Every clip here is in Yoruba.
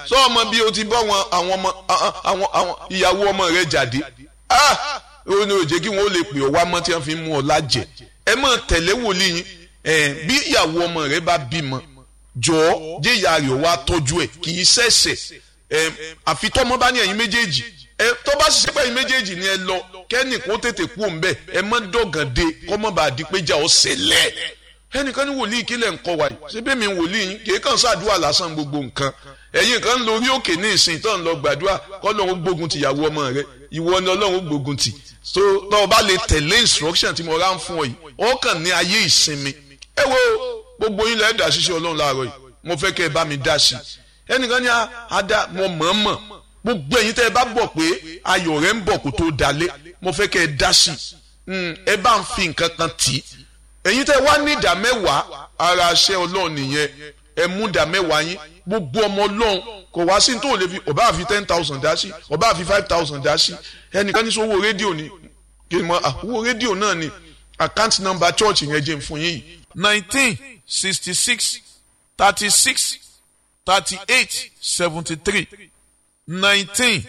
sọ ọmọ bí o ti bọ́ àwọn àwọn ọmọ àwọn àwọn ìyàwó ọmọ rẹ jáde ah ó ní òjé kí wọn ó lè pè ọ wá mọ́ tí wọ́n fi mú ọ lájẹ ẹ máa tẹ̀lé wòlíì yín ẹ bí ìyàwó ọmọ rẹ bá bímọ jọ̀ọ́ jẹ́ ìyá rẹ̀ wá tọ́jú ẹ̀ kì í ṣẹ̀ṣẹ̀ ẹ àfi tọ́mọ bá ní ẹ̀yin méjèèjì ẹ tó bá ṣiṣẹ́ pẹ̀yìn méjèèjì ni ẹ lọ kẹ́nì kó tètè kú òun bẹ́ẹ̀ ẹ má dọ̀gàn de kọ́mọ́ bá di pé jà ọ́ ṣẹlẹ̀ ẹnìkan ní wòlíì kílẹ̀ ń kọ́ wa yìí ṣé bẹ́ẹ̀ mi wòlíì yín kì í kàn ṣàdúrà lásán gbogbo nǹkan ẹ̀yin kan ń lórí òkè ní ìsìn tó ń lọ gbàdúrà kọ́ lóun gbógun ti ìyàwó ọmọ rẹ ìwọ ni ọlọ́run gbógun ti so tó o bá lè tẹ̀lé instruction tí mo rá ń fún ọ yìí ó kàn ní ayé ìsinmi ẹ wo gbogbo yín lẹ́ẹ̀dá ṣiṣẹ́ ọlọ́run láàárọ̀ yìí mo fẹ́ kẹ́ ẹ bá mi dá sí i ẹnìkan ní ada mo mọ̀ọ́mọ̀ gbogbo ẹ̀yin tẹ́ ẹ bá bọ̀ pé ayọ̀ rẹ̀ ń bọ̀ kó tó dalé mo fẹ́ kẹ́ ẹ dá sí i ẹ bá ń fi nǹkan kan tì í ẹ̀yin tẹ́ wá ní ìdá mẹ́wàá ara aṣẹ́ ọlọ́run nìyẹn ẹ mú ìdá mẹ́wàá yín gbogbo ọmọ ọlọ́run kò wá sí tó lè fi ọba àfi ten thousand dá sí ọba àfi five thousand dá sí ẹnìkan ní sọ owó rédíò ni kí ni mo owó rédíò náà ni account number church yẹn jẹ́ fún yín yìí. nineteen sixty six thirty six thirty eight seventy three nineteen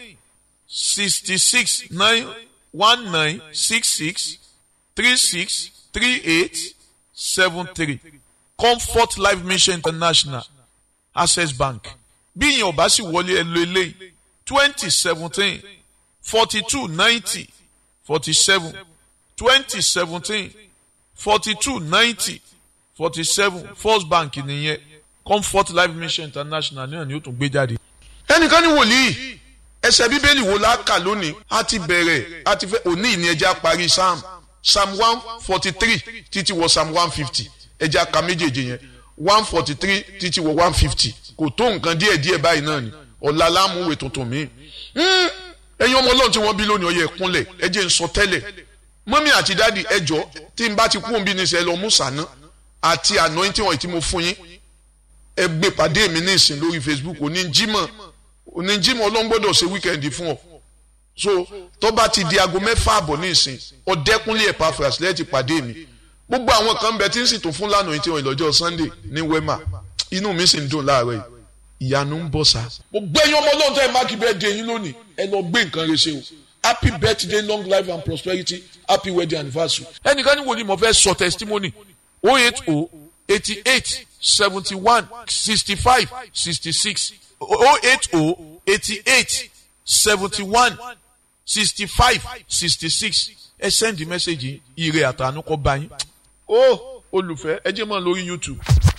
sixty six nine one nine six six three six three eight seven three comfort life mission international access bank bí ìyẹn ò bá sì wọlé ẹ lo eléyìí twenty seventeen forty two ninety forty seven twenty seventeen forty two ninety forty seven first bank nìyẹn comfort life mission international náà ni ó tún gbé jáde. ẹnìkan ní wòlíì ẹsẹ̀ bíbélì wo la kà lónìí a ti bẹ̀rẹ̀ a ti fẹ́ òní ìní ẹja parí psalm psalm one forty three títí wọ psalm one fifty ẹja ka méjèèjì yẹn one forty three títí wọ one fifty kò tó nǹkan díẹ̀ díẹ̀ báyìí náà ni ọ̀la lámúwèé tuntun mi. ẹ̀yin ọmọ ọlọ́run tí wọ́n bí lónìí ọyẹ ẹ̀kúnlẹ̀ ẹ jẹ́ ń sọ tẹ́lẹ̀ mọ́mí àti dáàdì ẹjọ́ tí n bá ti kú òbí ní sẹ́ lọ mú sànà àti anointing oil tí mo fún yín ẹ gbé pàdé mi ní ìsìn lórí facebook òní jímọ̀ òní jímọ̀ ọlọ́run gbọ́dọ̀ ṣe wíkẹ́ndì fún ọ so tó bá ti di aago mẹ́fà àbọ̀ ní ìsìn ọ̀dẹ́kúnlé Epaphras lẹ́ẹ̀tì pàdé mi gbogbo àwọn kan bẹ tí ń sì tún fún lánàá tí wọn ìlọ́jọ́ sunday ní wema inú mi sì ń dùn láàárọ̀ yìí ìyanu ń bọ̀ sá. gbogbo ẹ̀yin ọmọ ọlọ́run tẹ́ ẹ máàkì birthday yín lónìí ẹ lọ gbé nǹkan rẹ ṣe o happy birthday long life and prosperity happy wedding anniversary. ẹnìkan ní wòlíì mo fẹ́ sọ testimony oh eight oh eighty eight seventy one sixty five sixty six oh eight oh eighty eight seventy one sixty five sixty six ẹ send message ire àtànú kọ bá yín. ó olùfẹ́ ẹ jẹ́ mọ́ lórí YouTube.